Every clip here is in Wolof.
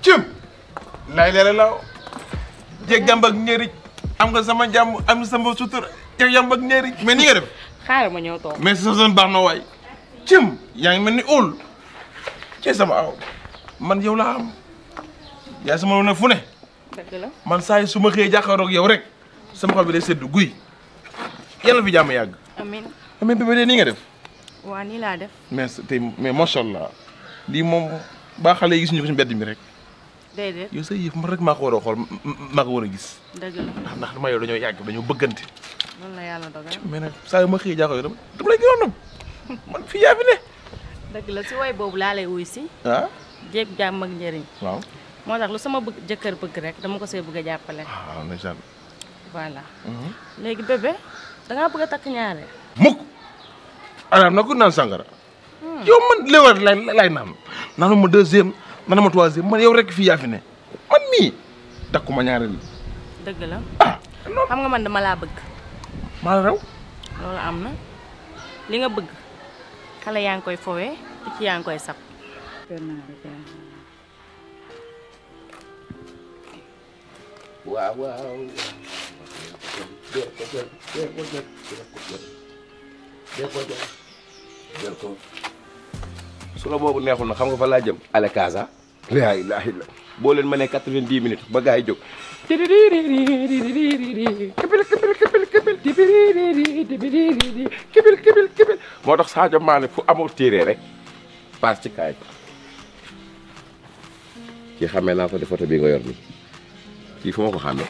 cëm laay leere laaw jeeg jàmb ak ñeeri am nga sama jàmm am nga sama sutura jeeg jàmb ak ñeeri mais ni nga def xaaral ma ñëw toog mais sa zone baax na waay cëm yaa ngi mel ni óol ci sama aw man yow laa am yaa sama lu ne fu ne dëgg la man saa yi su ma xëyee jàkkaaroog yow rek sama xol bi day sedd guy yàlla fi jàmm yàgg amin mais bébé de nii nga def waa nii laa def mais tey mais macha allah lii moom baa xale yi gis ñu ko ci mbedd mi rek déedéet yow sa yëf man rek maa ko war a xool maa ko war a gis dëgg la ndax ndax dama yow dañoo yàgg dañoo bëggante loolu la yàlla dogal mais nag saa yu ma xëyee jàkkaaroo yow dama dama lay gënoon man fii yaa fi ne dëgg la si woy boobu laa lay wuy si ah jéeg jàmm ak njëriñ waaw moo tax lu sama bëgg jëkkër bëgg rek dama ko see bëgg a jàppale waaw ndeysaan voilà léegi bébé dangaa bëgg a takk ñaare mukk alaam na ko naan sangara yow man léwal lay lay naan naanu ma deuxième naanu ma troisième man yow rek fii yaa fi ne man mii takkuma ñaareel dëgg la ah non xam nga man dama laa bëgg maa la raw loolu am na li nga bëgg xale yaa ngi koy fowee picc yaa ngi koy sab waaw waaw jël ko jël jël ko jël jël ko jël jël ko su la boobu neexul na xam nga fa laa jëm ale Casa laa ilaaha illa boo leen mënee quatre-vingt-dix minutes ba gars yi jóg kibil kibil kibil kibil kibil kibil kibil kibil moo tax Sadio Mané fu amoo téere rek paas ci kaay kii xamee naa ko de photo bi nga yor ni kii fu ma ko xàmmee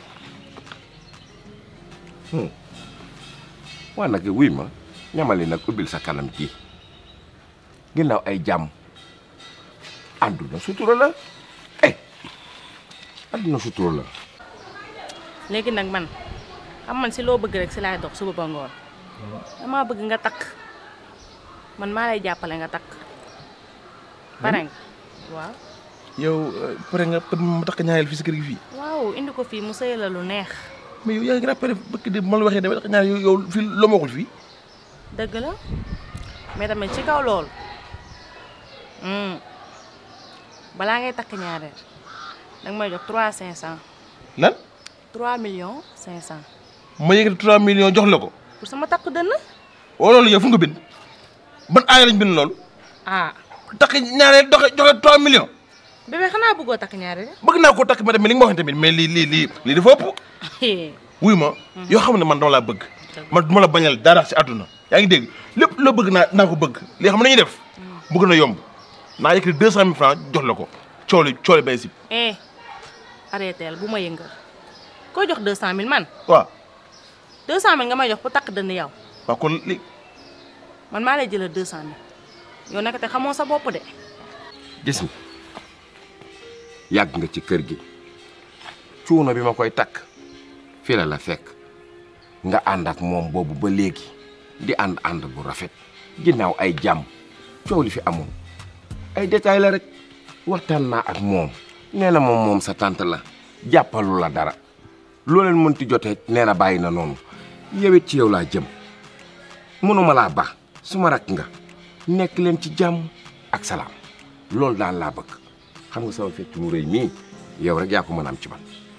waa nag wuy ma ñamali nag ubbil sa kanam kii ginnaaw ay jàmm àdduna sutura la eh àdduna sutura la léegi nag man xam man si loo bëgg rek si laay dox suba ba ngoon damaa bëgg nga takk man maa lay jàppale nga takk pare nga waaw yow pare nga peut ma takk ñaareel fii si kër gi fii waaw indi ko fii mu sëy la lu neex mais yow yaa ngi rappelé bëkk de ma la waxee dama takk ñaareel yow yow fii loo ma waxul fii dëgg la mais tamit ci kaw loolu hmm, balaa ngay takk ñaareel danga may jox trois cinq cent lan trois millions cinq cent ma yëkkati 3 millions jox la ko pour sama takk dënn wala loolu yow fu nga bind ban aaya lañ bind loolu ah takk ñaareel doxe joxe 3 millions bébé xanaa bëggoo takk ñaareel bëgg naa ko takk ma dem mais li nga ma waxee tamit mais lii lii lii lii dafa ëpp wuy ma yoo xam ne man dama laa bëgg man duma la bañal dara si àdduna yaa ngi dégg lépp loo bëgg naa naa ko bëgg li xam ne nañuy def bëgg na yomb naa yëkkati deux cent mille francs jox la ko cooli cooli bay si eh arrêteel bu ma yëngal koo jox deux cent mille man waaw deux cent mille nga may jox pour takk dënn yow waaw kon li man maa lay jëlal deux cent mille yow naka te xamoo sa bopp de gis nga yàgg nga ci kër gi cuuna bi ma koy takk fii la la fekk nga ànd ak moom boobu ba léegi di ànd ànd bu rafet ginnaaw ay jàmm coow li fi amoon ay détails la rek waxtaan naa ak moom nee na moom moom sa tante la jàppalu la dara loo leen mënti jotee nee na bàyyi na noonu yewet ci yow laa jëm mënuma laa baax su ma rakk nga nekk leen ci jàmm ak salaam loolu daal laa bëgg xam nga sama fecc mu rëy mii yow rek yaa ko mën a am ci man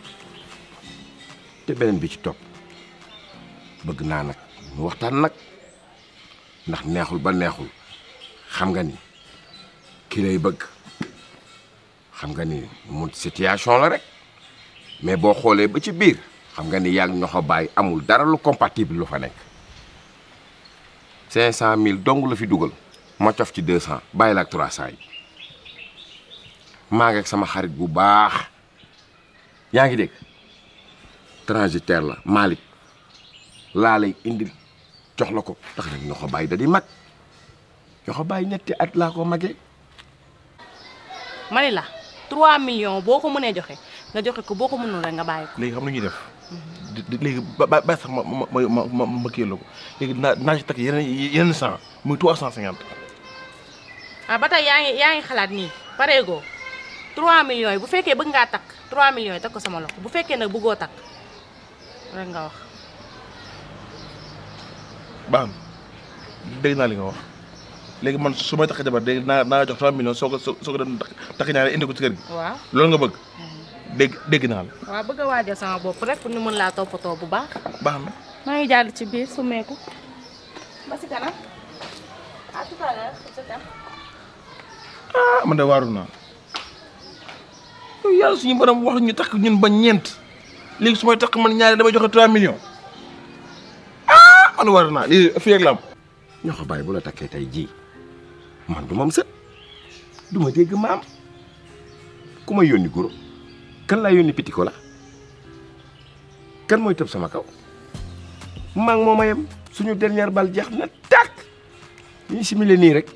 te beneen bi ci topp bëgg naa nag ñu waxtaan nag ndax neexul ba neexul xam nga ni ki lay bëgg xam nga ni mu situation la rek mais boo xoolee ba ci biir xam nga ni yaa ngi ñoxo bàyyi amul dara lu compatible lu fa nekk cinq cent mille dong la fi dugal ma cof ci deux cent bàyyi la ak trois cent yi maa ngi ak sama xarit bu baax yaa ngi dégg transitaire la Malick laa lay indil jox la ko tax nag ñoo ko bàyyi da di mag ñoo ko bàyyi ñetti at laa ko magee mani la trois millions boo ko mënee joxe nga joxe ko boo ko mënul rek nga bàyyi ko léegi xam na ñuy def di- di- léegi ba ba ba sax ma ma ma ma ma ma kii la ko léegi naa naa ci takk yeneen yeneen cent muy trois cent cinquante ah ba tey yaa ngi yaa ngi xalaat nii pareegoo 3 millions yi bu fekkee bëgg ngaa takk 3 millions yi teg ko sama loxo bu fekkee nag bëggoo takk rek nga wax baax na dégg naa li nga wax léegi man su may takk jabar dégg naa naa jox 3 millions soo ko soo ko dem takk takk ñaare indi ko ci kër gi waaw loolu nga bëgg dégg dégg naa la waaw bëgg a waajal sama bopp rek pour ñu mën laa toppatoo bu baax baax na maa ngi jàll ci biir sumeeku ba si kanam à tout à l'heure ci kanam ah man de waaru naa yow yàlla suñu borom wax ñu takk ñun ba ñeent léegi su may takk man ñaare damay joxe 3 millions ah man waaru naa lii fii rek la am ñoo ko bàyyi bu la takkee tey jii man du mam sët du ma dégg maam ku may yónni goro kan laa yónni pitiko la kan mooy tëb sama kaw maa ngi moom a yem suñu dernière bal jeex na tàkk ñu simile nii rek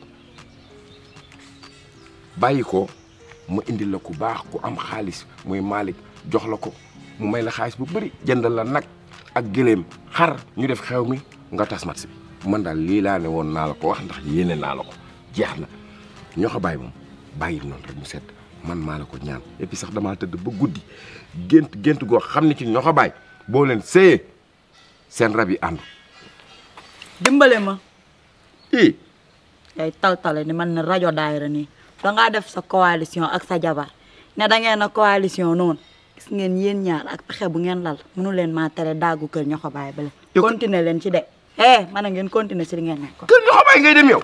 bàyyi ko mu indil la ku baax ku am xaalis muy Malick jox la ko mu may la xaalis bu bëri jëndal la nag ak gëléem xar ñu def xew mi nga tas match bi man daal lii laa ne woon naa la ko wax ndax yéene naa la ko jeex na ñoo ko bàyyi moom bàyyi noonu rek mu sedd man maa la ko ñaan et puis sax damaa tëdd ba guddi gént gént goo xam ne ci ñoo ko bàyyi boo leen séyee seen rab yi ànd dimbale ma i ngay taltale ni man na rajo daayira nii dangaa def sa coalition ak sa jabar ne da ngeen a coalition noonu gis ngeen yéen ñaar ak pexe bu ngeen lal mënu leen maa tere daagu kër ñoo ko bàyyi bale Yow- continuer leen ci de eh man a ngeen continuer si li ngeen nekk kër ñoo ko bàyyi ngay dem yow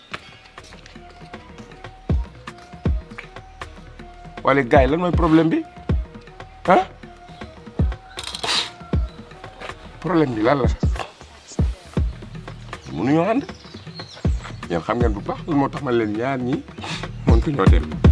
wala gars yi lan mooy problème bi ah problème bi lan la mënuñoo ànd yéen xam ngeen bu baax lan moo tax ma leen ñaar ñi mënut ñoo dem